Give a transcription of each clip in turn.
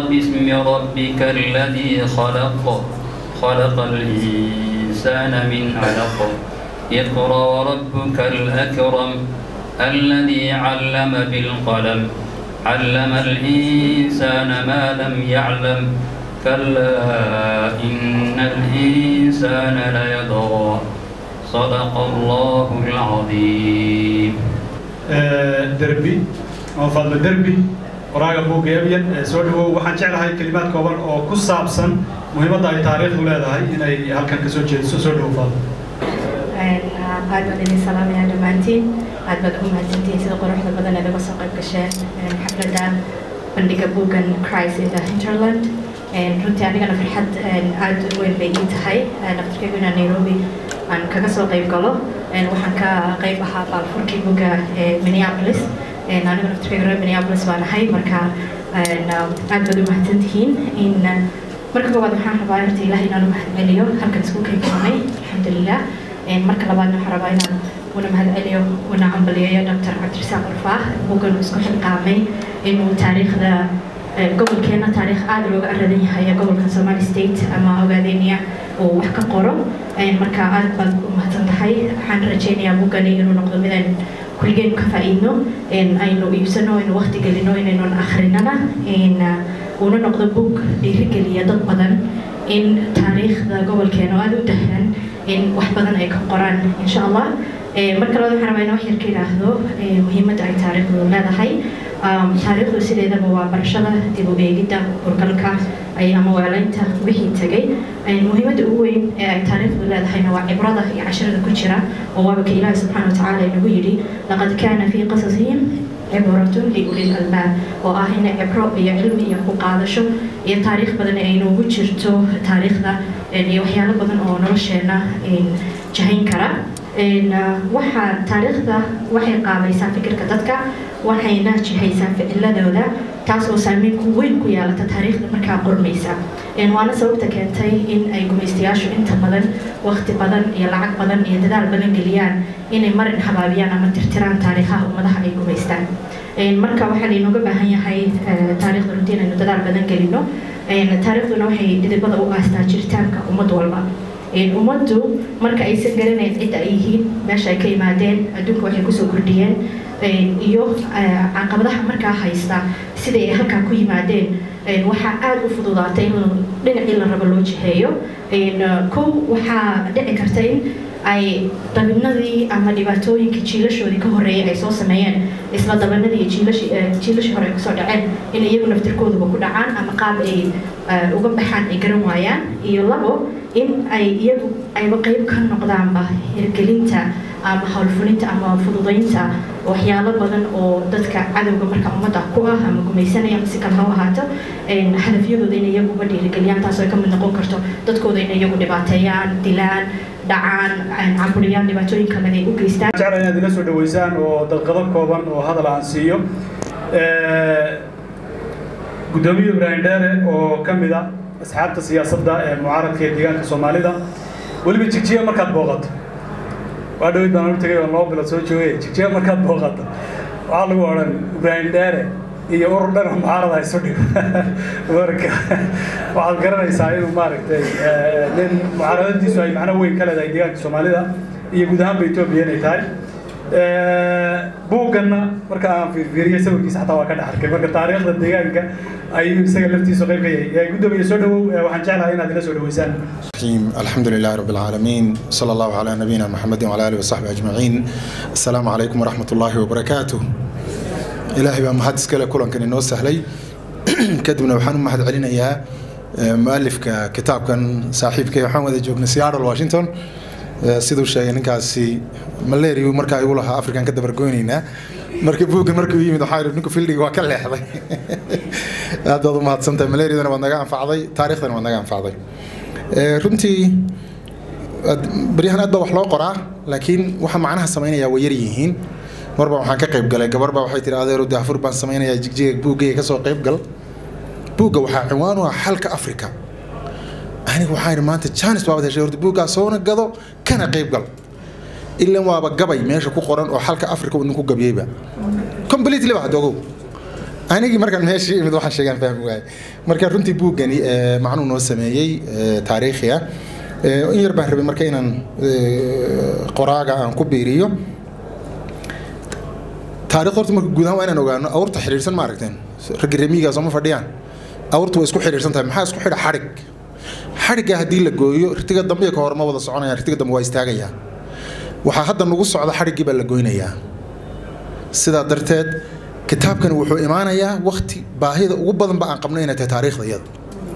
باسم ربك الذي خلق خلق الإنسان من علق اقرأ وربك الأكرم الذي علم بالقلم علم الإنسان ما لم يعلم كلا إن الإنسان ليطغى صدق الله العظيم derbi oo fadlo derbi qoraaga buugga ebyan soo dhawow waxaan jeclahay kelimaad kooban oo ku saabsan muhiimadda ay taariikhdu leedahay inay halkan ka soo jeediso soo dhawow fadlo aad baan idin salaamayaa dhammaantiin aad baad ugu mahadsantihiin sida quruxda badan ee laga soo qayb gasheen xafladda bandhiga buuggan Christ in the Hinterland runtii anigana farxad aad u weyn bay ii tahay dhaqtarkaygu inaan Nairobi aan kaga soo qayb galo waxaan ka qayb ahaa baalfurkii buugga ee Minneapolis anigu dhaqtarkaygu reer Minneapolis baan ahay marka aad baad u mahadsantihiin in marka koowaad waxaan rabaa horta ilaahay inaan u mahadceliyo halkan isku keenkamay alxamdulilah marka labaadna waxaan rabaa inaan una mahadceliyo una cambaliyeeyo dr cabdirasaaq urfaah buuggan uu isku xilqaamay inuu taariikhda gobolkeena taariikh aada looga aradan yahay gobolka somali state ama ogaadeniya uu wax ka qoro marka aad baad u mahadsan tahay waxaan rajaynayaa buuggani inuu noqdo midaan kulligeen ka faa'iidno aynu iibsano aynu waqti gelino inaynun akhrinana uuna noqdo buug dhiirigeliya dad badan in taariikhda gobolkeena oo aada u dahan in wax badan ay ka qoraan insha allah marka labaad waxaan rabaa inaan wax yar ka idhaahdo muhiimadda ay taariikhdu leedahay taariikhdu sideedaba waa barashada dib u eegidda hurgalka ama weelaynta wixii tegay muhiimadda ugu weyn ee ay taariikhdu leedahayna waa cibrada iyo casharada ku jira oo waaba ka ilaahi subxaana watacaala inagu yidhi laqad kaana fii qasasihim cibratun liulil albaab oo ah in cibro iyo cilmi iyo ku qaadasho iyo taariikh badan ay noogu jirto taariikhda iyo waxyaalo badan oo nolosheena jahayn kara waxaa taariikhda waxay qaabaysaa fikirka dadka waxayna jihaysaa ficiladooda taas oo saameyn ku weyn ku yeelata taariikhda markaa qormaysa waana sababta keentay in ay gumaystayaashu inta badan waqti badan iyo lacag badan iyo dadaal badan geliyaan inay marin habaabiyaan ama tirtiraan taariikhaha ummadaha ay gumaystaan marka waxaa laynooga baahan yahay taariikhda runtii inaynu dadaal badan gelino taariikhduna waxay dhidibada u aastaa jiritaanka ummad walba ummaddu marka aysan garanayn cidda ay yihiin meesha ay ka yimaadeen adduunka waxay kusoo kordhiyeen iyo caqabadaha markaa haysta siday ay halkaa ku yimaadeen waxaa aada u fududaatay in dhinacii la rabo loo jiheeyo kow waxaa dhici karta in ay dabinadii ama dhibaatooyinkii jiilashoodii ka horreeyay ay soo sameeyeen isla dabanadii iyo jiilashii jiilashii hore ay kusoo dhaceen in iyagu naftirkooduba ku dhacaan ama qaab ay uga baxaan ay garan waayaan iyo labo in ay iyagu ayba qayb ka noqdaanba hirgelinta ama howlfulinta ama fududaynta waxyaalo badan oo dadka cadowga marka ummadda ku ah ama gumaysanaya si kale ha u ahaato hadafyadooda inay iyaguba dhiirigeliyaan taas ay ka mid noqon karto dadkooda inay iyagu dhibaateeyaan dilaan dhacaan caburiyaan dhibaatooyin kale ay u geystaan jecla inaad ila soo dhaweysaan oo dalqado kooban oo hadal aan siiyo guddoomiye ibraahim dheere oo ka mid a asxaabta siyaasadda ee mucaaradka ee deegaanka soomaalida weliba jigjiga markaad booqato waa dhawid baan u tagay oo laba bilood soo joogay jigjiga markaad booqato waxaa lagu odhan ibraahim dheere iyo urur dhan oo mucaarada isu dhigo marka waxaad garanaysaa inuu maaragtay nin mucaaradadiisu ay macno weyn ka leedahay deegaanka soomaalida iyo guud ahaanba etoobiya inay tahay buugganna marka aan fiirfiiriyey sawirkiisa xataa waa ka dhex arkay marka taariikhda deegaanka ayuu isaga laftiisu qayb ka yahay guddoomiye soo dhawow waxaan jeclahay inaad ila soo dhaweysaan الرحيم الحمد لله رب العالمين صلى الله على نبينا محمد وعلى اله وصحبه اجمعين السلام عليكم ورحمه الله وبركاته ilaahay baa mahad iskale kulankan inoo sahlay kadibna waxaan u mahad celinayaa mualifka kitaabkan saaxiibkay waxaan wada joognay seattle washington siduu sheegay ninkaasi malaria markaa igu lahaa afrikan ka dabargoynaynaa marka buuggan markuu yimid waxaa yidhi ninku fildiga waa ka leexday aad baad u mahadsantahay malariadana waad naga anfacday taariikhdana waad naga anfacday runtii baryahan aad baa wax loo qoraa laakiin waxa macnaha samaynaya way yar yihiin marba waxaan ka qayb galay gabar baa waxay tihi adeero daafur baan samaynayaa jigjiga buuggayga kasoo qayb gal buugga waxaa cinwaan u ah xalka afrika aniga waxaa yidhi maanta janis baabad heshay horta buuggaa soona gado kana qayb gal ilan waaba gabay meesha ku qoran oo xalka afrika uu ninku gabiyeyba completely ba hadda ogow anigii markaan meeshii imid waxaan sheegaan fahmi waaye marka runtii buuggani macnuu noo sameeyey taariikhi ah in yar baan rabay marka inaan qoraaga aan ku biiriyo taariikh horta marka guud ahaan waa inaan ogaano awrta xidhiidhsan ma aragteen raggi remiigaa sooma fadhiyaan awrta way isku xidhiidhsan tahay maxaa isku xidha xadhig xadhigga haddii la gooyo ritiga dambe iyo ka hore ma wada soconayaan ritiga dambe waa istaagayaa waxaa hadda nagu socda xadhiggii baa la goynayaa sidaa darteed kitaabkani wuxuu imaanayaa wakti baahida ugu badanba aan qabno inay tahay taariikhda iyada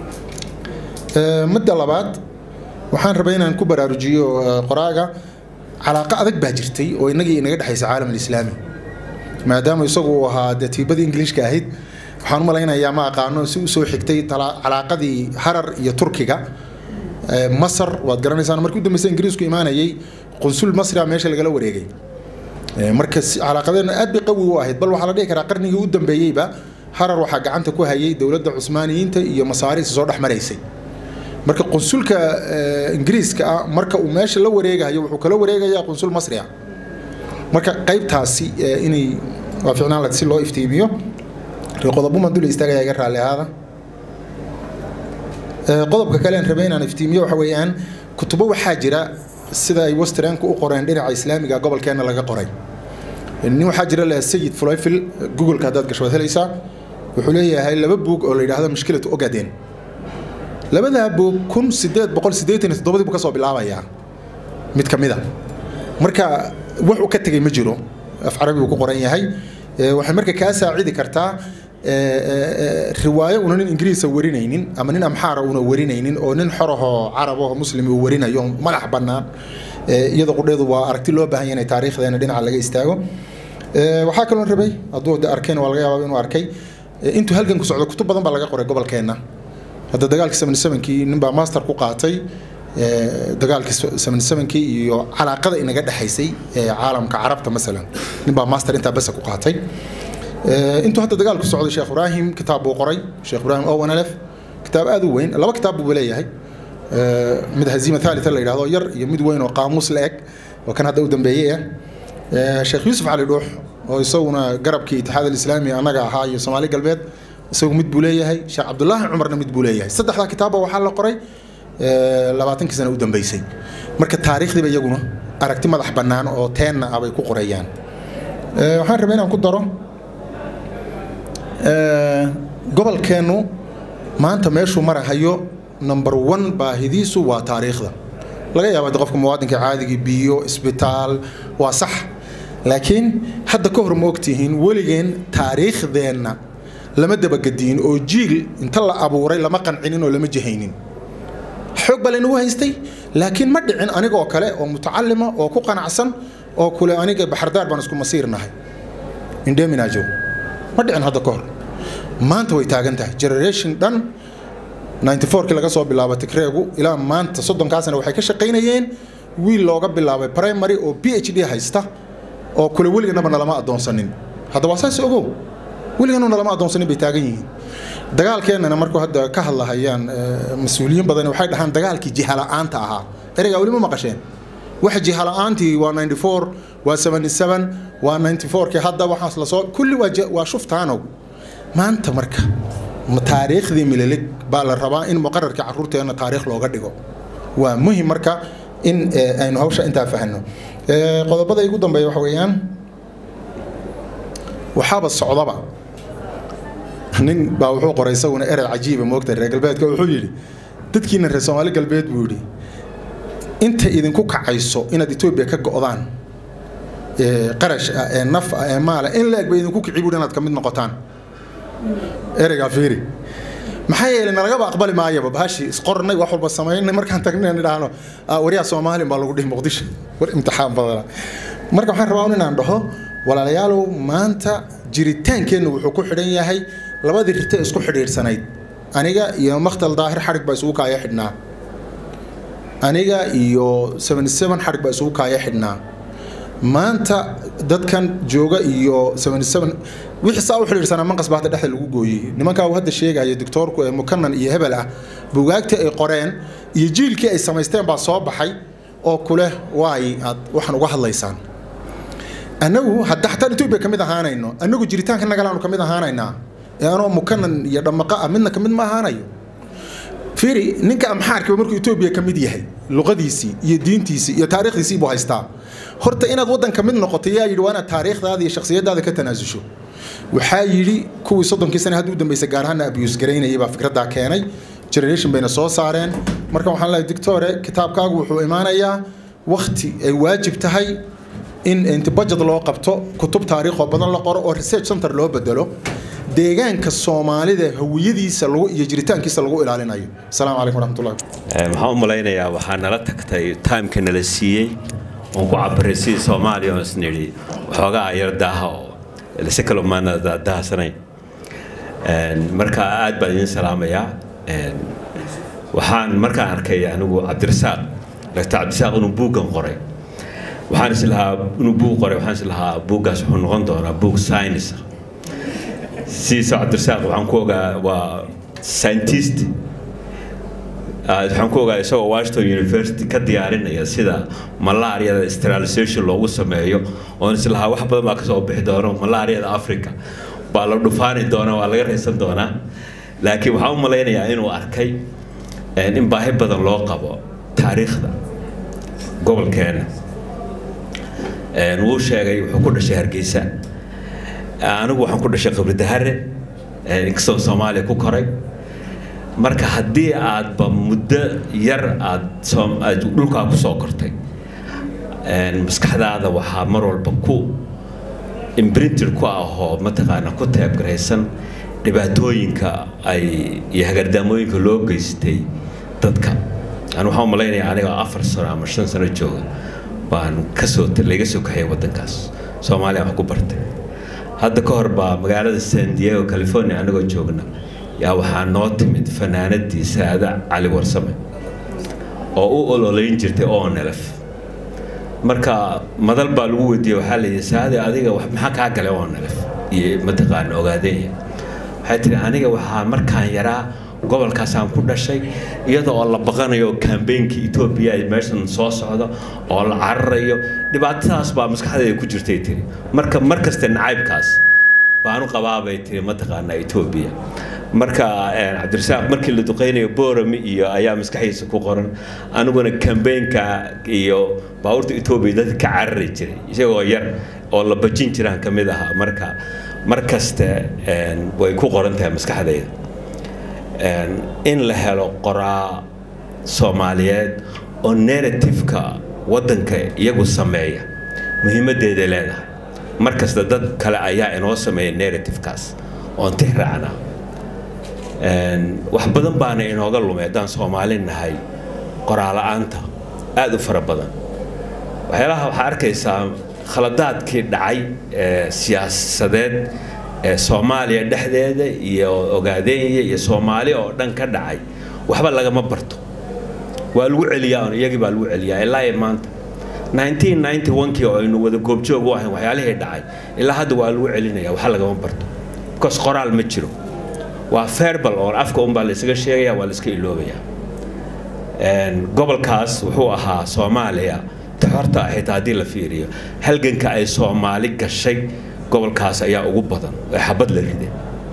midda labaad waxaan rabay inaan ku baraarujiyo qoraaga calaaqo adag baa jirtay oo inagii inaga dhexaysa caalam alislaami maadaama isagu uu ahaa dee tiibadii ingiliishka ahayd waxaan u malaynayaa ma aqaano si usoo xigtay calaaqadii harar iyo turkiga masar waad garanaysaan markii u dambeysa ingiriisku imaanayay qunsul masria meesha lagala wareegay marka calaaqadeena aad bay qawi u ahayd bal waxaa la dhihi karaa qarnigii u dambeeyeyba harar waxaa gacanta ku hayay dowladda cusmaaniyiinta iyo masaariista soo dhex maraysay marka qunsulka ingiriiska ah marka uu meesha la wareegayo wuxuu kala wareegayaa qunsul masri ah marka qaybtaasi inay waa ficnaan la si loo iftiimiyo qodobo maan dul istaagaya iga raalli ahaada qodobka kale aan rabay inaan iftiimiyo waxa weeyaan kutubo waxaa jira sida ay westernku u qoreen dhinaca islaamiga gobolkeena laga qoray nin waxaa jira leh sayid fulayfil googleka haddaad gasho waad helaysaa wuxuu leeyahay laba buug oo la yidhaahdo mushkilatu ogaden labadaa buug kun sideed boqol siddeetan iyo toddobadii buu ka soo bilaabayaa mid ka mid a marka wax uu ka tegay ma jiro af carabi uu ku qoran yahay waxay marka kaa saacidi kartaa riwaayo una nin ingiriisa warinaynin ama nin amxaara una warinaynin oo nin xorahoo carabahoo muslim uu warinayo madax bannaan iyada qudheedu waa aragti loo baahan yahay inay taariikhdeena dhinaca laga istaago waxaa kaloo rabay hadduu arkeen waa laga yaabaa inuu arkay intuu halgan ku socdo kutub badan baa laga qoray gobolkeenna hadda dagaalkii seventy sevenkii nin baa master ku qaatay dagaalkii seventy sevenkii iyo calaaqada inaga dhexaysay caalamka carabta masalan nin baa master intaa basa ku qaatay intuu hadda dagaalku socday sheekh ibraahim kitaab buu qoray sheekh ibraahim owen alef kitaab aad u weyn laba kitaab buu leeyahay mid haziima thaalita la yidhahdo yar iyo mid weyn oo qaamuus la eg oo kan hadda u dambeeyey ah sheekh yuusuf cali dhuux oo isaguna garabkii itixaad alislaami annaga ahaa iyo soomaali galbeed isagu mid buu leeyahay sheekh cabdulaahi cumarna mid buu leeyahay saddexdaa kitaabba waxaa la qoray labaatankii sana u dambeysay marka taariikhdiiba iyaguna aragti madax bannaan oo teenna ah bay ku qorayaan waxaan rabay inaan ku daro gobolkeennu maanta meeshuu marahayo number one baahidiisu waa taariikhda laga yaaba qofka muwaadinka caadigii biyo isbitaal waa sax laakiin hadda ka hor ma ogtihiin weligeen taariikhdeenna lama dabagediin oo jiil inta la abuuray lama qancinin oo lama jihaynin xoog baa laynagu haystay laakiin ma dhicin anigoo kale oo mutacalima oo ku qanacsan oo kule aniga baxardaar baan isku masiirnahay indheminaajo ma dhicin hadda ka hor maanta way taagan tahay generation dhan 94kii laga soo bilaabo tigreegu ilaa maanta soddonkaasna waxay ka shaqaynayeen wiil looga bilaabay primary oo b h d haysta oo kule weliganaba nalama adoonsanin hadda waa saas ogow weliganaba nalama adoonsanin bay taagan yihiin dagaalkeennana markuu hadda ka hadlahayaan mas-uuliyiin badan waxay dhahaan dagaalkii jihala-aanta ahaa ereygaa weli ma maqasheen waxa jihala-aantii waa 94 waa 77 waa 94kii hadda waxaas lasoo kulli waa shuftaanow maanta marka taariikhdii mililig baa la rabaa in muqararkii caruurteenna taariikh looga dhigo waa muhim marka in aynu hawsha intaa fahno qodobada igu dambeeya waxa weeyaan waxaaba socdaba nin baa wuxuu qoray isaguna erey cajiiba moogta reer galbeedka wuxuu yidhi dadkiina reer soomaali galbeed buu yidhi inta idinku kacayso inaad etoobiya ka go'daan qarash ah ee naf ah ee maala in la-eg ba idinku kici buuhi inaad ka mid noqotaan ereygaa fiiri maxaa yeelay nalagaba aqbali maayaba bahashi isqornay wax walba samaynay markaan tagnay idhaahno waryaa soomaali baa lagu dhihi muqdisho war imtixaan badana marka waxaan rabaa inaan dhaho walaalayaalow maanta jiritaankeenna wuxuu ku xidhan yahay labadii rite isku xidhiidhsanayd aniga iyo makhtal daahir xadhig baa isugu kaaya xidhnaa aniga iyo seventy seven xadhig baa isugu kaaya xidhnaa maanta dadkan jooga iyo seventy seven wixii saa u xidhiidhsanaa manqas baa hadda dhexda lagu gooyey nimankaa uu hadda sheegaya doctoorku ee mukanan iyo hebel ah bugaagtii ay qoreen iyo jiilkii ay samaysteen baa soo baxay oo kuleh waay aad waxaan uga hadlaysaan annagu hadda xataa etoobiya ka mid ahaanayno annagu jiritaanka nagalaanu ka mid ahaanaynaa ee anoo mukanan iyo dhamaqa ah midna kamid ma ahaanayo fiiri ninka amxaarkiba markuu etoobiya ka mid yahay luqadiisii iyo diintiisii iyo taariikhdiisii buu haystaa horta inaad waddan ka mid noqoto yaa yidhi waa inaad taariikhdaada iyo shakhsiyadaada ka tanaasusho waxaa yidhi kuwii soddonkii sane hadda u dambeysay gaar ahaana abiyus garaynayay baa fikraddaa keenay generation bayna soo saareen marka waxaan leeyahay dictore kitaabkaagu wuxuu imaanayaa wakti ay waajib tahay in inti budget loo qabto kutub taariikh oo badan la qoro oo research center loo bedelo deegaanka soomaalida hawiyadiisa lagu iyo jiritaankiisa lagu ilaalinayo asalaamu calaykum waraxmatullahi waxaan u malaynayaa waxaa nala tagtay timeka nala siiyey oon ku cabiray sidii soomaaliya oo isnidhi waxoogaa yar daaha oo si kale maana daahsanayn marka aad baan idin salaamayaa waxaan markaan arkay anigu cabdirasaaq dr cabdirasaaq inuu buuggan qoray waxaan is lahaa inuu buug qoray waxaan is lahaa buuggaas wuxuu noqon doonaa buug science sidiisa cabdirasaaq waxaan ku ogaa waa scientist waxaan ku ogaa isagoo washington university ka diyaarinaya sida malaariyada sterilization loogu sameeyo oon is lahaa wax badan baa kasoo bixi doono malaariyada africa baa la dhufaani doonaa waa laga raysan doonaa laakiin waxaan u malaynayaa inuu arkay in baahi badan loo qabo taariikhda gobolkeena wuu sheegay wuxuu ku dhashay hargeysa anigu waxaan ku dhashay qabridahare inkastoo soomaaliya ku koray marka haddii aadba muddo yar aad dhulkaa ku soo kortay maskaxdaada waxaa mar walba ku imbrinted ku ahoo mataqaana ku teebgaraysan dhibaatooyinka ay iyo hagardaamooyinka loo geystay dadka ani waxaan u malaynayaa aniga afar sano ama shan sano jooga baan kasoo layga soo kaxiyay waddankaas soomaaliya wax ku bartay hadda ka hor baa magaalada san diego california anagoo joogna yaa waxaa noo timid fanaanadii saada cali warsame oo u ololeyn jirtay onelf marka madal baa lagu weydiiyey waxaa layidhi saade adiga maxaa kaa galay onelf iyo mataqaana ogaadeenya waxay tihi aniga waxaa markaan yaraa gobolkaasaan ku dhashay iyada oo la baqanayo kambeynkii etoobiya ay meeshan soo socdo oo la cararayo dhibaatadaas baa maskaxdeeda ku jirtay tiri marka mar kaste nacaybkaas baanu qabaabay tiri mataqaanaa etoobiya marka cabdirasaaq markii la duqeynayo borami iyo ayaa maskaxdiisa ku qoran aniguna kambeynka iyo baabuurta etoobiya dadka ka carari jiray isagoo yar oo la bajin jiraan ka mid ahaa marka mar kaste way ku qoran tahay maskaxdayda in la helo qoraa soomaaliyeed oo narrativeka waddanka iyagu sameeya muhiimaddeeday leedahay mar kasta dad kale ayaa inoo sameeya narrativekaas oon tixraacna wax badan baana inooga lumay haddaan soomaali nahay qoraala-aanta aada u fara badan waxyaalaha waxaa arkaysaa khaladaadkii dhacay ee siyaasadeed ee soomaaliya dhexdeeda iyo ogaadeenya iyo soomaali oo dhan ka dhacay waxba lagama barto waa lagu celiyaa on iyagii baa lagu celiyaa ilaa iyo maanta 1991kii oo aynu wada goobjoog u ahayn waxyaalihii dhacay ilaa hadda waa lagu celinaya waxa lagama barto because qoraal ma jiro waa verbal oo afka unbaa la isaga sheegaya waa la iska iloobaya gobolkaas wuxuu ahaa soomaaliya taxorta xitaa haddii la fiiriyo halganka ay soomaali gashay gobolkaas ayaa ugu badan ee xabad la riday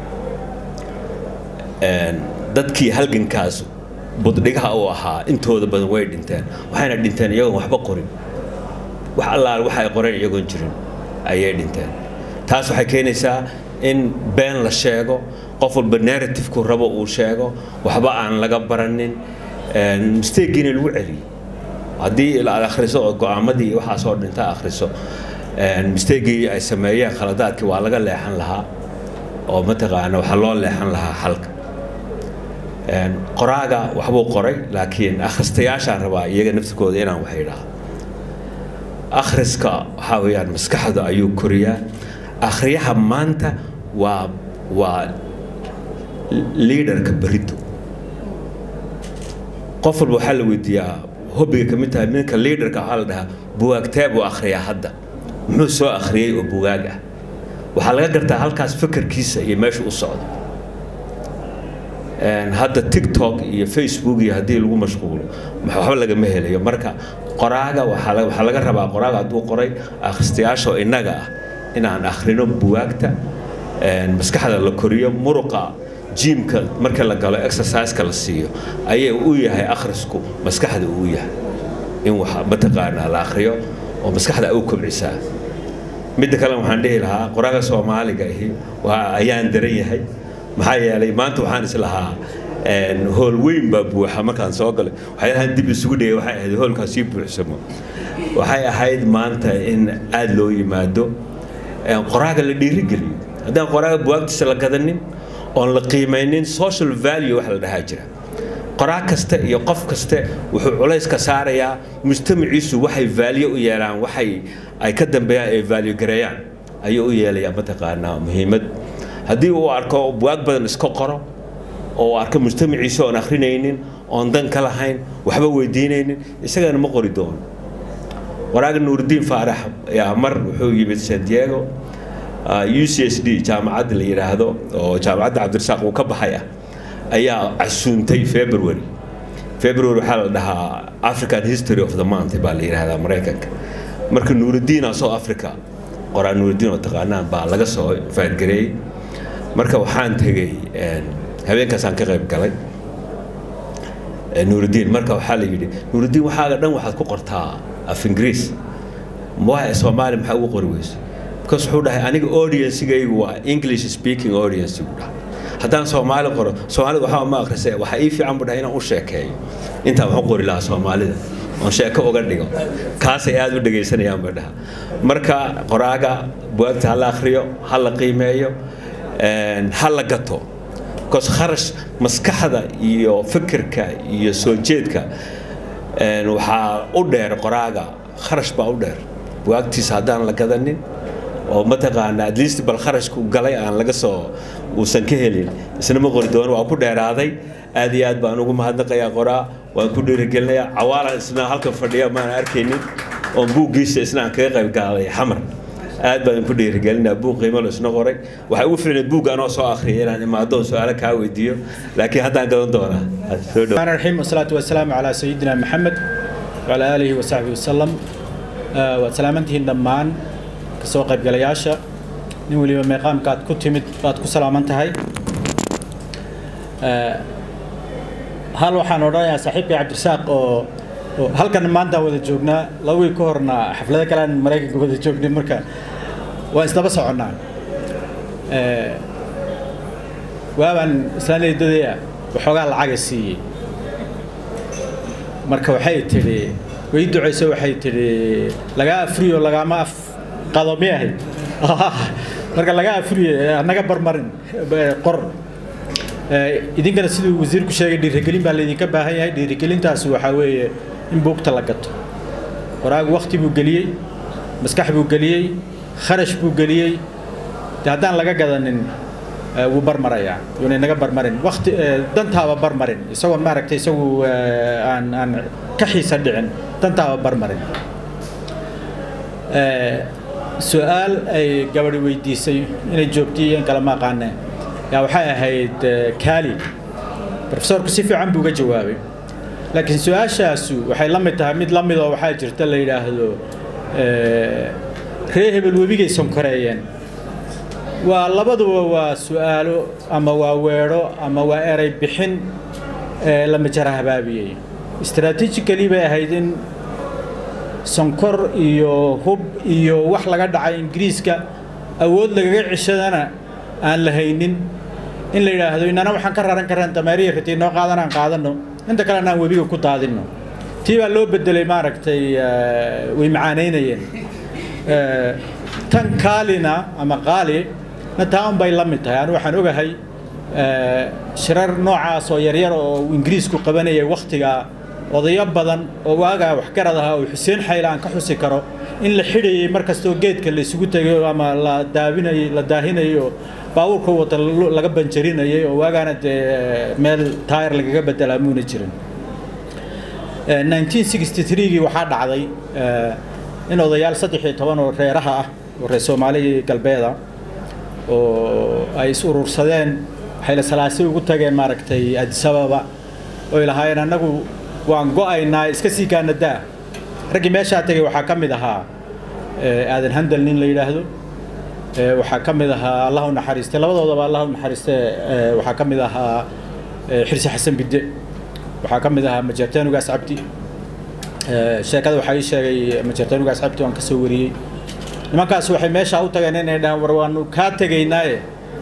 dadkii halgankaas buddhigaha u ahaa intooda badan way dhinteen waxayna dhinteen iyagoon waxba qorin wax allaal waxa ay qoreen iyagoon jirin ayay dhinteen taas waxay keenaysaa in been la sheego qof walba narrative-ku rabo uu sheego waxba aan laga baranin mistakegiina lagu celiyo haddii aad akhriso oo go-aamadii waxaasoo dhinta akhriso mistakegii ay sameeyeen khaladaadkii waa laga leexan lahaa oo mataqaana waxaa loo leexan lahaa xalka qoraaga waxbuu qoray laakiin akhristayaashaan rabaa iyaga naftirkooda inaan wax idhaahdo akhriska waxaa weeyaan maskaxda ayuu koriyaa akhriyaha maanta waa waa liidarka berito qof walba waxaa la weydiiyaa hobbiga ka mid tahay ninka liidarka waxaa la dhahaa buwaagtee buu akhriyaa hadda muxuu soo akhriyey oo bugaag ah waxaa laga gartaa halkaas fikirkiisa iyo meesha u socdo hadda tiktok iyo facebook iyo haddii lagu mashquulo waxba lagama helayo marka qoraaga waxaa laga rabaa qoraaga hadduu qoray akhristayaasha oo innaga ah inaan akhrino buwaagta maskaxda la koriyo muruqa jiimka marka la galo exerciseka la siiyo ayay u yahay akhrisku maskaxda uu yahay in wax mataqaanaa la akhriyo oo maskaxda u kobcisaa midda kale waxaan dhihi lahaa qoraaga soomaaliga ahi waa ayaan daran yahay maxaa yeelay maanta waxaan islahaa hool weyn baa buuxa markaan soo galay waxyaalahan dib isugu dhigay waxay ahayd hoolkaas sii buuxsamo waxay ahayd maanta in aada loo yimaado qoraaga la dhiirigeliyo haddaan qoraaga buwaagtiisa la gadanin oon la qiimaynin social value wax la dhahaa jira qoraa kasta iyo qof kaste wuxuu culays ka saarayaa mujtamaciisu waxay value u yeelaan waxay ay ka dambeeyaan ay value gareeyaan ayuu u yeelayaa mataqaanaa muhiimad haddii uu arko buwaag badan iska qoro oo arka mujtamaciisa oon akhrinaynin oon dan ka lahayn waxba weydiinaynin isagana ma qori doono waraaga nuurdiin faarax ayaa mar wuxuu yimid san diego u c s d jaamacadda la yidhaahdo oo jaamacadda cabdirasaaq uu ka baxay ah ayaa casuuntay february february waxaa la dhahaa african history of the month baa la yidhaahdaa maraykanka marka nuurdiina soo africa qoraa nuurdiin oo taqaanaan baa laga soo faadgareeyey marka waxaan tegey habeenkaasaan ka qayb galay nuurdiin marka waxaa la yidhi nuurdiin waxaaga dhan waxaad ku qortaa af ingiriis waa soomaali maxaa ugu qori weyse because wuxuu dhahay aniga audiencegaygu waa english speaking audience buu dhahay haddaan soomaali qoro soomaalida waxba ma akhrisa waxaa ii fiican buu dhahay inaan u sheekeeyo intaan waxu qori lahaa soomaalida oon sheeko uga dhigo kaasay aada u dhegaysanayaan buu dhaha marka qoraaga buwaagta ha la akhriyo ha la qiimeeyo ha la gato because kharash maskaxda iyo fikirka iyo soo jeedka waxaa u dheer qoraaga kharash baa u dheer buwaagtiisa haddaan la gadanin oo mataqaana at least bal kharashku galay aan laga soo uusan ka helin isna ma qori doono waa ku dheeraaday aad iyo aad baan ugu mahadnaqayaa qoraa waan ku dhiirigelinayaa cawaalan isna halkan fadhiya maan arkaynin oon buuggiisa isna aan kaga qayb gaalay xamar aad baan ku dhiirigelinaa buug qiimo la isna qoray waxay ugu fiicnayd buugga anoo soo akhriyay inaan imaado su-aalo kaa weydiiyo laakiin haddaan gadan doonaa الرحمن الرحيم والصلاة والسلام على سيدنا محمد وعلى آله وصحبه وسلم وسلامته دمان kasoo qaybgalayaasha nin weliba meeqaamkaad ku timid baad ku salaaman tahay hal waxaan odhanayaa saaxiibkay cabdirasaaq oo oo halkan maanta wada joognaa laba wiil ka horna xaflado kale aan maraykanka wada joognay marka waan isdaba soconnaa waabaan islaan eedadaya waxoogaa lacaga siiyey marka waxay tidhi way ducayso waxay tidhi lagaa afriyo lagaama af qado miyahay marka laga afriye naga barmarin qor idinkana siduu wasiirku sheegay dhiirigelin baa laydinka baahan yahay dhiirigelintaasi waxaa weeye in buugta la gato qoraagu wakti buu geliyey maskax buu geliyey kharash buu geliyey de haddaan laga gadanin wuu barmarayaa yuuna naga barmarin wakti dantaaba barmarin isagoon maaragtay isagu aan aan ka xiisa dhicin dantaaba barmarin su-aal ay gabadhi weydiisay inay joogtay iyo in kale ma aqaane yaa waxay ahayd kaali profesorku si fiican buu uga jawaabay laakiin su-aashaasu waxay la mid tahay mid la midoo waxaa jirta la yidhaahdo ree hebel webigay sonkoreeyeen waa labaduba waa su-aalo ama waa weedho ama waa eray bixin la majara habaabiyey strategically bay ahayd in sonkor iyo hub iyo wax laga dhacay ingiriiska awood lagaga ceshadana aan la haynin in la yidhaahdo inana waxaan ka raran karaan dameeriya ratii noo qaadan aan qaadano inta kalena aan webiga ku daadinno tii baa loo bedelay maaragtay way macaanaynayeen tan kaalina ama qaali na taa un bay la mid tahay anu waxaan ogahay shirar noocaas oo yaryar oo ingiriisku qabanayay wakhtigaa odayo badan oo waagaa waxgarad ahaa oo xuseen xayla aan ka xusi karo in la xidhayay mar kastoo geedka la isugu tegayo ama la daabinayay la daahinayo baabuurka wata laga banjarinayay oo waagaana dee meel taayar lagaga bedelaa muuna jirin 1963gii waxaa dhacday in odayaal saddex iyo toban oo reeraha ah oo reer soomaali galbeeda oo ay is urursadeen waxay la salaasi ugu tageen maaragtay adisababa oy lahaayeen annagu waan go-aynaa iska sii kaanadaa raggii meeshaa tegay waxaa ka mid ahaa aadan handal nin la yidhaahdo waxaa ka mid ahaa allah u naxariistay labadoodaba allah u naxariistay waxaa ka mid ahaa xirsi xasan bidde waxaa ka mid ahaa majeerteen ugaas cabdi sheekada waxaa ii sheegay majeerteen ugaas cabdi waan ka soo wariyey nimankaas waxay meesha u tageen inay dhahaan war waanu kaa tegaynaaye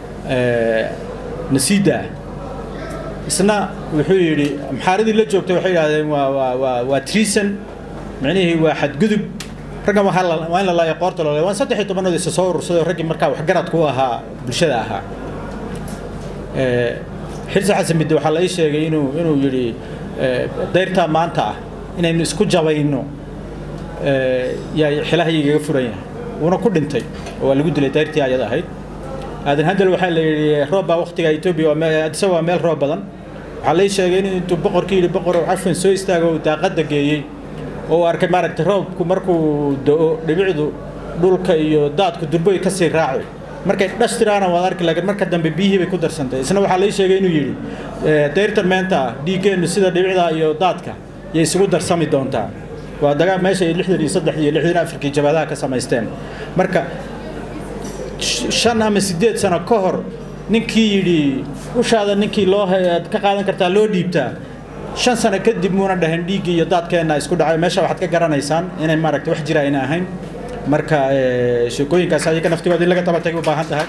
nasiida isna wuxuu yidhi maxaaradii la joogtay waxay yidhahdeen waa waa waa waa treason micnihii waa xadgudub raggan waxaa la waa in la laayo qoorta loo waan saddex iyo tobanadood isa soo urursaday oo raggii markaa waxgaradku u ahaa bulshada ahaa xirsi xasan bidde waxaa la ii sheegay inuu inuu yidhi dayrtaa maanta ah inaynu isku jabayno yaa xilahaygaga furan yahay wuuna ku dhintay oo waa lagu dilay dayrtii ayad ahayd aadan handel waxaa la yidhi roob baa waqtiga etoobiya waa meel adisa waa meel roob badan waxaa la ii sheegay in intuu boqorkii yidhi boqor cafan soo istaago uu daaqadda geeyey oo uu arkay maaragtay roobku markuu do-o dhibicdu dhulka iyo daadku durboy ka sii raaco markay dhash tiraana waad arki laakiin marka dambe biyihii bay ku darsantay isna waxaa la ii sheegay inuu yidhi dayrtan meenta ah dhiiggeennu sida dhibicda iyo daadka yay isugu darsami doontaa waa dagaa meesha ay lixdan iyo saddex iyo lixdan afrikii jabaadaha ka samaysteen marka shan ama sideed sano ka hor ninkii yidhi ushaada ninkii loo aad ka qaadan kartaa loo dhiibtaa shan sano kadib muuna dhahin dhiiggii iyo daadkeenna isku dhacay meesha waxaad ka garanaysaan inay maaragtay wax jira ayna ahayn marka sheekooyinkaas ayaga naftigooda in laga tabatagay u baahan tahay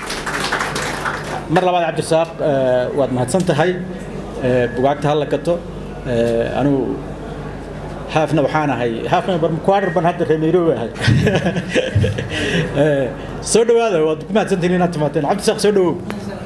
mar labaad cabdirasaaq waad mahadsan tahay bugaagta hala gato anigu haafna waxaan ahay haafna quarter ban hadda reer nairobi ahay soo dhawaada waad ku mahadsantihin inaad timaateen cabdisaaq soo dhawow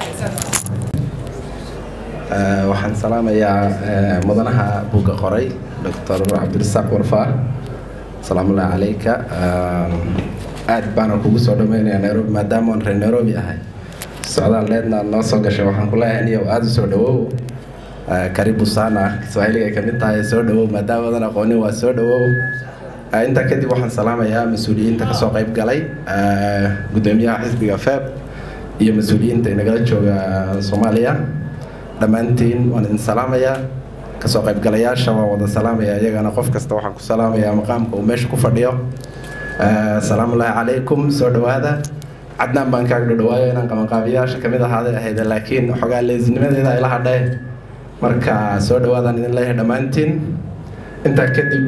waxaan salaamayaa mudanaha buugga qoray doctor cabdirasaaq warfaa salaamullahi calayka aad baana kugu soo dhaweynayaa nairobi maadaama aan reer nairobi ahay socdaal leedna aad noo soo gashay waxaan ku leeyahay niyow aada u soo dhawow karibu sana kiswahiliga ay kamid tahay soo dhawow maadaama adan aqoonin waa soo dhawow intaa kadib waxaan salaamayaa mas-uuliyiinta kasoo qayb galay gudoomiyaha xisbiga feb iyo mas-uuliyiinta inagala jooga soomaaliya dhammaantiin waan idin salaamayaa kasoo qaybgalayaasha waan wada salaamaya iyagana qof kasta waxaan ku salaamayaa maqaamka uu meesha ku fadhiyo asalaamullaahi calaykum soo dhawaada cadnaan baan kaaga dhadhawaayo inaan qabanqaabiyaasha kamid ahaaday ahayd laakiin xogaa leesnimadeeda ayla hadhee marka soo dhawaadaan idin leeyahay dhammaantiin intaa kadib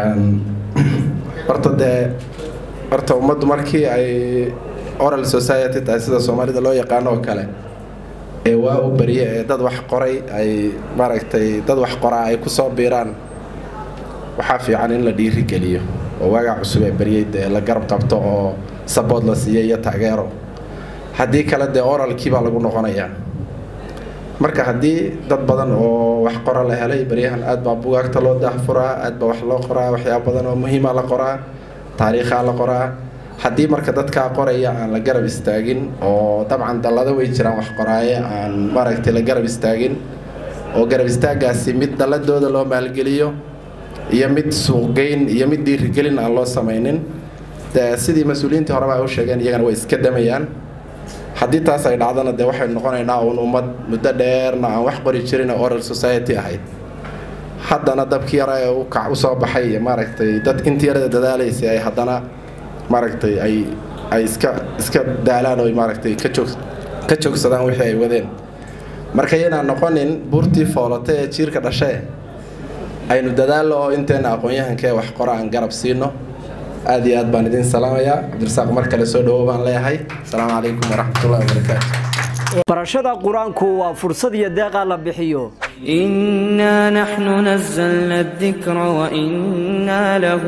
horta dee horta ummaddu markii ay oral society tahay sida soomaalida loo yaqaano oo kale ee waa u beriye ee dad wax qoray ay maaragtay dad wax qoraa ay kusoo biiraan waxaa fiican in la dhiiri geliyo oo waagaa cusub ee beryey dee la garab qabto oo sabood la siiyo iyo taageero haddii kale dee oralkii baa lagu noqonayaa marka haddii dad badan oo wax qora la helay beryahan aad baa bugaagta loo daahfuraa aad baa wax loo qoraa waxyaaba badan oo muhiima la qoraa taariikhaa la qoraa haddii marka dadkaa qoraya aan la garab istaagin oo dabcan dallado way jiraan wax qoraaye aan maaragtay la garab istaagin oo garab istaagaasi mid dalladooda loo maalgeliyo iyo mid suuqgeyn iyo mid dhiirigelin aan loo samaynin dee sidii mas-uuliyiintii horeba ay u sheegeen iyagana way iska damayaan haddii taas ay dhacdana dee waxaynu noqonaynaa uun ummad muddo dheerna aan wax qori jirin oo oral society ahayd haddana dabkii yara ee ukac usoo baxay iyo maaragtay dad intii yarada dadaalaysay ay haddana maaragtay ay ay iska iska daalaan oo maaragtay ka joog ka joogsadaan wixii ay wadeen marka yanaan noqonin buurtii foolata ee jiirka dhashee aynu dadaallo oo inteena aqoon-yahanka ee wax qora aan garab siino aad iyo aad baan idin salaamayaa cabdirasaaq mar kale soo dhawow baan leeyahay asalaamu calaykum waraxmatullahi wabarakaatu barashada qur-aanku waa fursad iyo deeqaa la bixiyo إنا نحن نزلنا الذكر وإنا له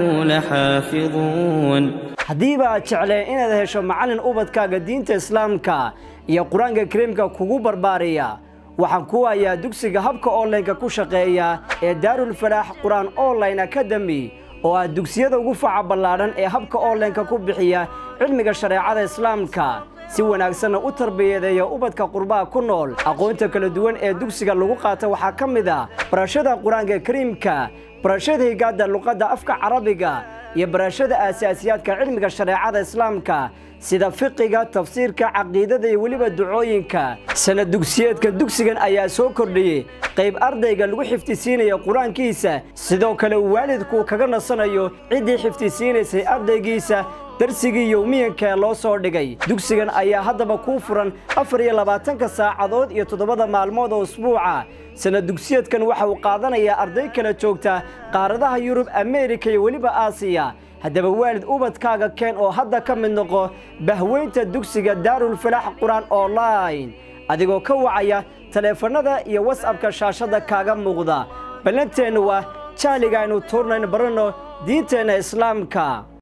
لحافظون haddiiba aad jecleen inaad hesho macallin ubadkaaga diinta islaamka iyo qur-aanka kariimka kugu barbaariya waxaan ku hayaa dugsiga habka onlineka ku shaqeeya ee daarulfalaax qur-aan online academy oo ah dugsiyada ugu faca ballaadhan ee habka onlineka ku bixiya cilmiga shareecada islaamka si wanaagsanna u tarbiyadeeya ubadka qurbaha ku nool aqoonta kala duwan ee dugsiga lagu qaata waxaa ka mid ah barashada qur-aanka kariimka barashada higaadda luqadda afka carabiga iyo barashada aasaasiyaadka cilmiga shareecada islaamka sida fiqiga tafsiirka caqiidada iyo weliba ducooyinka sanad dugsiyeedka dugsigan ayaa soo kordhiyey qayb ardayga lagu xifdisiinaya qur-aankiisa sidoo kale uu waalidku kaga nasanayo ciddii xifdisiinaysay ardaygiisa darsigii yowmiyanka ee loo soo dhigay dugsigan ayaa haddaba kuu furan afar iyo labaatanka saacadood iyo toddobada maalmood oo usbuuca sanad dugsiyeedkan waxa uu qaadanayaa arday kala joogta qaaradaha yurub ameerika iyo weliba aasiya haddaba waalid ubadkaaga keen oo hadda ka mid noqo bahweynta dugsiga daarulfalaax qur-aan online adigoo ka wacaya taleefannada iyo wasabka shaashadda kaaga muuqda ballanteennu waa jahliga aynu tuurnayno baranno diinteenna islaamka